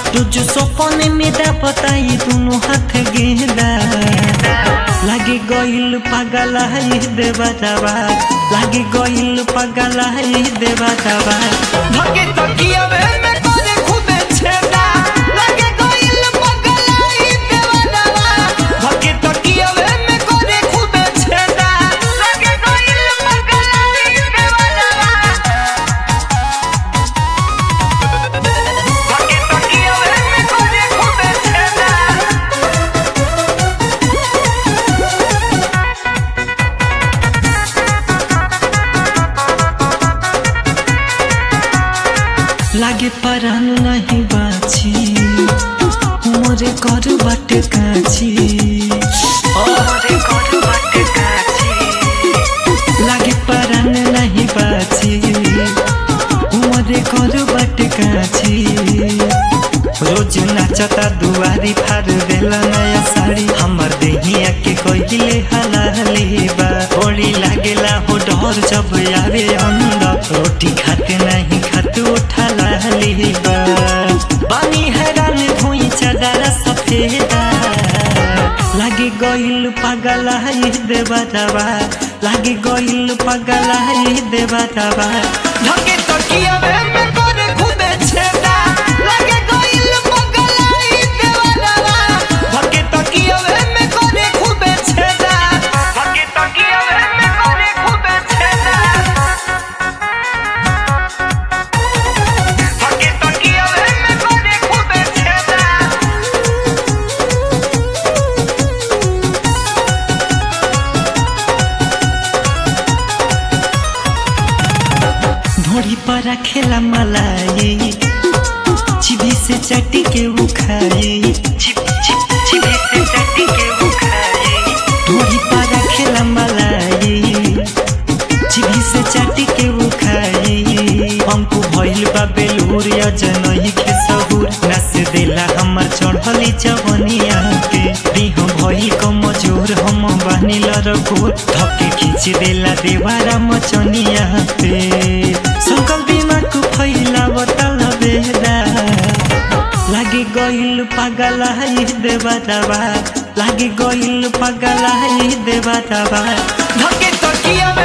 रोज सपने में बताई दोनों हाथ गेंदा लागे गइल पागल है देवा दवा लागे गइल पागल है देवा दवा धके तकिया में में करे खूबे छेदा लागे गइल पागल है देवा दवा धके तकिया में में करे खूबे छेदा लागे गइल पागल है देवा दवा धके तकिया में में करे खूबे छेदा लागे परान नहीं बाछी मोरे कर बाट काछी लागे परान नहीं बाछी मोरे कर बाट काछी रोज नाचता दुआरी फार देला नया साड़ी हमर देहिया के कोइले हलाली बा होली लागेला हो डर जब आवे अंदर रोटी खाते नहीं खाते उठा लाली बा बानी हैरान भुई चदर सफेदा लागे गइल पागल है देवा दवा लागे गइल पागल है देवा दवा धके तकिया में में करे खूबे छेदा लागे गइल पागल है देवा दवा धके तकिया में में करे खूबे छेदा धके तकिया में में करे खूबे छेदा धके तकिया में में करे खूबे छेदा ढोड़ी पर रखेला मलाई चिभी से चटी के उखाई चिभी से चटी के उखाई ढोड़ी पर रखेला मलाई चिभी से चटी के उखाई हमको भइल बा बेलूर या जनई के सहूर नस देला हमर चढ़ली जवनिया के देह भइल कमजोर हम बनिल रघुर धके खींच देला देवारा मचनिया पे संकल दिमाग फैला बताल बेदा लागे गइल पागल है देवा दवा लागे गइल पागल है देवा दवा धके तकिया